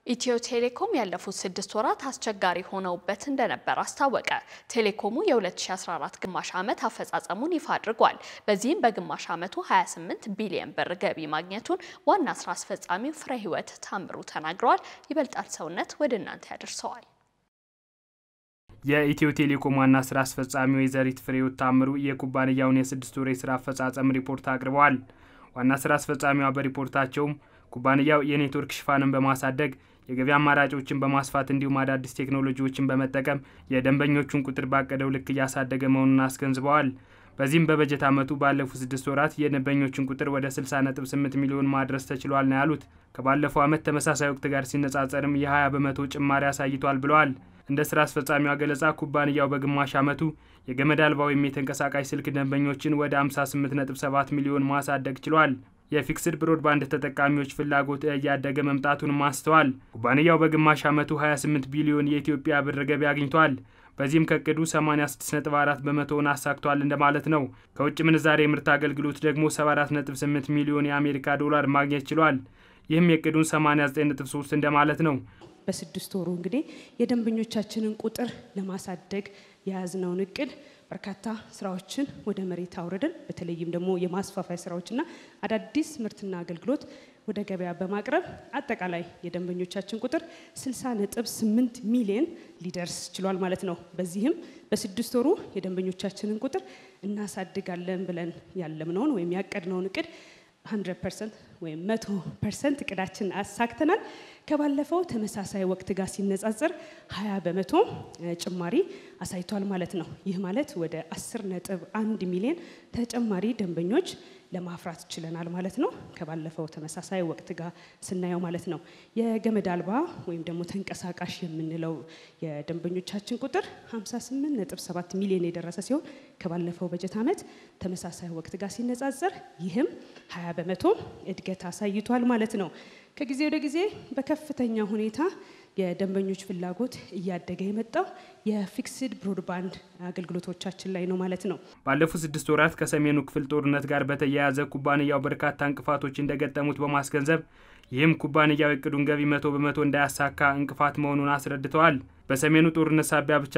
ኢትዮ ቴሌኮም ያለፉት ስድስት ወራት አስቸጋሪ ሆነውበት እንደነበር አስታወቀ። ቴሌኮሙ የ2014 ግማሽ ዓመት አፈጻጸሙን ይፋ አድርጓል። በዚህም በግማሽ ዓመቱ 28 ቢሊዮን ብር ገቢ ማግኘቱን ዋና ስራ አስፈጻሚው ፍሬ ህይወት ታምሩ ተናግረዋል። ይበልጣል ሰውነት ወደ እናንተ ያደርሰዋል። የኢትዮ ቴሌኮም ዋና ስራ አስፈጻሚ ወይዘሪት ፍሬህይወት ታምሩ የኩባንያውን የስድስት ወር የስራ አፈጻጸም ሪፖርት አቅርበዋል። ዋና ስራ አስፈጻሚዋ በሪፖርታቸውም ኩባንያው የኔትወርክ ሽፋንን በማሳደግ የገበያ አማራጮችን በማስፋት እንዲሁም አዳዲስ ቴክኖሎጂዎችን በመጠቀም የደንበኞቹን ቁጥር ባቀደው ልክ እያሳደገ መሆኑን አስገንዝበዋል። በዚህም በበጀት ዓመቱ ባለፉት ስድስት ወራት የደንበኞችን ቁጥር ወደ 60.8 ሚሊዮን ማድረስ ተችሏል ነው ያሉት። ከባለፈው ዓመት ተመሳሳይ ወቅት ጋር ሲነጻጸርም የ20 በመቶ ጭማሪ አሳይቷል ብለዋል። እንደ ስራ አስፈጻሚዋ ገለጻ ኩባንያው በግማሽ ዓመቱ የገመድ አልባ ወይም የተንቀሳቃሽ ስልክ ደንበኞችን ወደ 58.7 ሚሊዮን ማሳደግ ችሏል። የፊክስድ ብሮድባንድ ተጠቃሚዎች ፍላጎት እያደገ መምጣቱንም አንስተዋል። ኩባንያው በግማሽ ዓመቱ 28 ቢሊዮን የኢትዮጵያ ብር ገቢ አግኝቷል። በዚህም ከእቅዱ 86.4 በመቶውን አሳክቷል እንደማለት ነው። ከውጭ ምንዛሬ የምርት አገልግሎት ደግሞ 74.8 ሚሊዮን የአሜሪካ ዶላር ማግኘት ችሏል። ይህም የእቅዱን 89.3 እንደማለት ነው። በስድስት ወሩ እንግዲህ የደንበኞቻችንን ቁጥር ለማሳደግ የያዝነውን እቅድ በርካታ ስራዎችን ወደ መሬት አውርደን በተለይም ደግሞ የማስፋፋያ ስራዎችና አዳዲስ ምርትና አገልግሎት ወደ ገበያ በማቅረብ አጠቃላይ የደንበኞቻችን ቁጥር 60.8 ሚሊዮን ሊደርስ ችሏል ማለት ነው። በዚህም በስድስት ወሩ የደንበኞቻችንን ቁጥር እናሳድጋለን ብለን ያለምነውን ወይም ያቀድነውን እቅድ 100 ፐርሰንት ወይም መቶ ፐርሰንት እቅዳችን አሳክተናል። ከባለፈው ተመሳሳይ ወቅት ጋር ሲነጻጸር 20 በመቶ ጭማሪ አሳይቷል ማለት ነው። ይህ ማለት ወደ 10 ነጥብ 1 ሚሊዮን ተጨማሪ ደንበኞች ለማፍራት ችለናል ማለት ነው። ከባለፈው ተመሳሳይ ወቅት ጋር ስናየው ማለት ነው። የገመድ አልባ ወይም ደግሞ ተንቀሳቃሽ የምንለው የደንበኞቻችን ቁጥር 58 ነጥብ 7 ሚሊዮን የደረሰ ሲሆን ከባለፈው በጀት ዓመት ተመሳሳይ ወቅት ጋር ሲነጻጸር ይህም 20 በመቶ እድገት አሳይቷል ማለት ነው። ከጊዜ ወደ ጊዜ በከፍተኛ ሁኔታ የደንበኞች ፍላጎት እያደገ የመጣው የፊክስድ ብሮድባንድ አገልግሎቶቻችን ላይ ነው ማለት ነው። ባለፉት ስድስት ወራት ከሰሜኑ ክፍል ጦርነት ጋር በተያያዘ ኩባንያው በርካታ እንቅፋቶች እንደገጠሙት በማስገንዘብ ይህም ኩባንያው እቅዱን ገቢ መቶ በመቶ እንዳያሳካ እንቅፋት መሆኑን አስረድተዋል። በሰሜኑ ጦርነት ሳቢያ ብቻ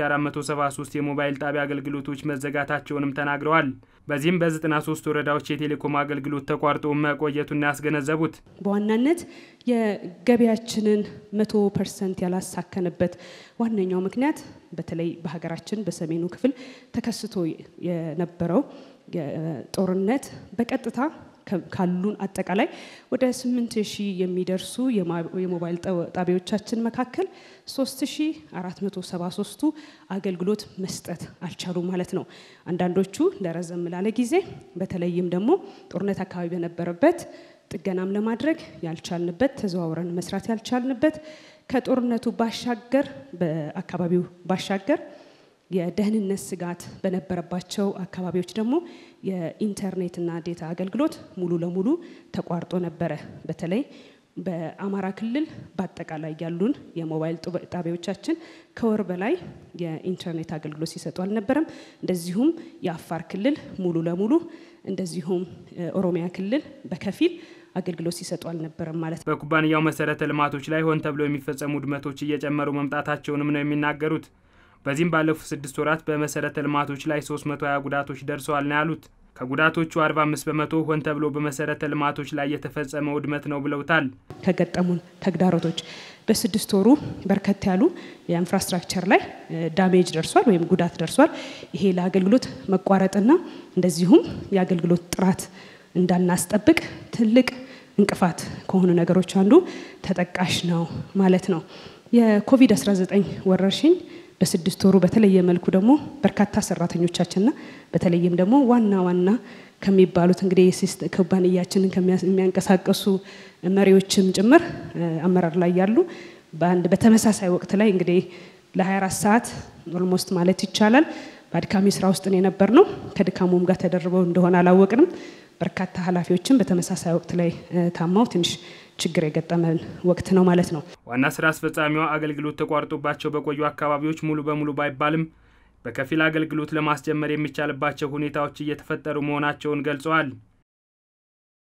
3473 የሞባይል ጣቢያ አገልግሎቶች መዘጋታቸውንም ተናግረዋል። በዚህም በ93 ወረዳዎች የቴሌኮም አገልግሎት ተቋርጦ መቆየቱን ያስገነዘቡት በዋናነት የገቢያችንን መቶ ፐርሰንት ያላሳከንበት ዋነኛው ምክንያት በተለይ በሀገራችን በሰሜኑ ክፍል ተከስቶ የነበረው ጦርነት በቀጥታ ካሉን አጠቃላይ ወደ 8000 የሚደርሱ የሞባይል ጣቢያዎቻችን መካከል 3473ቱ አገልግሎት መስጠት አልቻሉም ማለት ነው። አንዳንዶቹ ለረዘም ላለ ጊዜ በተለይም ደግሞ ጦርነት አካባቢ በነበረበት ጥገናም ለማድረግ ያልቻልንበት፣ ተዘዋውረን መስራት ያልቻልንበት ከጦርነቱ ባሻገር በአካባቢው ባሻገር የደህንነት ስጋት በነበረባቸው አካባቢዎች ደግሞ የኢንተርኔትና ዴታ አገልግሎት ሙሉ ለሙሉ ተቋርጦ ነበረ። በተለይ በአማራ ክልል በአጠቃላይ ያሉን የሞባይል ጣቢያዎቻችን ከወር በላይ የኢንተርኔት አገልግሎት ሲሰጡ አልነበረም። እንደዚሁም የአፋር ክልል ሙሉ ለሙሉ እንደዚሁም ኦሮሚያ ክልል በከፊል አገልግሎት ሲሰጡ አልነበረም ማለት ነው። በኩባንያው መሰረተ ልማቶች ላይ ሆን ተብሎ የሚፈጸሙ ውድመቶች እየጨመሩ መምጣታቸውንም ነው የሚናገሩት። በዚህም ባለፉት ስድስት ወራት በመሰረተ ልማቶች ላይ 320 ጉዳቶች ደርሰዋል ነው ያሉት። ከጉዳቶቹ 45 በመቶ ሆን ተብሎ በመሰረተ ልማቶች ላይ የተፈጸመ ውድመት ነው ብለውታል። ከገጠሙን ተግዳሮቶች በስድስት ወሩ በርከት ያሉ የኢንፍራስትራክቸር ላይ ዳሜጅ ደርሷል ወይም ጉዳት ደርሷል። ይሄ ለአገልግሎት መቋረጥና እንደዚሁም የአገልግሎት ጥራት እንዳናስጠብቅ ትልቅ እንቅፋት ከሆኑ ነገሮች አንዱ ተጠቃሽ ነው ማለት ነው። የኮቪድ-19 ወረርሽኝ በስድስት ወሩ በተለየ መልኩ ደግሞ በርካታ ሰራተኞቻችንና በተለይም ደግሞ ዋና ዋና ከሚባሉት እንግዲህ ኩባንያችንን የሚያንቀሳቀሱ መሪዎችም ጭምር አመራር ላይ ያሉ በአንድ በተመሳሳይ ወቅት ላይ እንግዲህ ለ24 ሰዓት ኦልሞስት ማለት ይቻላል በአድካሚ ስራ ውስጥ የነበር ነው። ከድካሙም ጋር ተደርበው እንደሆነ አላወቅንም። በርካታ ኃላፊዎችም በተመሳሳይ ወቅት ላይ ታማው ትንሽ ችግር የገጠመን ወቅት ነው ማለት ነው። ዋና ስራ አስፈጻሚዋ አገልግሎት ተቋርጦባቸው በቆዩ አካባቢዎች ሙሉ በሙሉ ባይባልም በከፊል አገልግሎት ለማስጀመር የሚቻልባቸው ሁኔታዎች እየተፈጠሩ መሆናቸውን ገልጸዋል።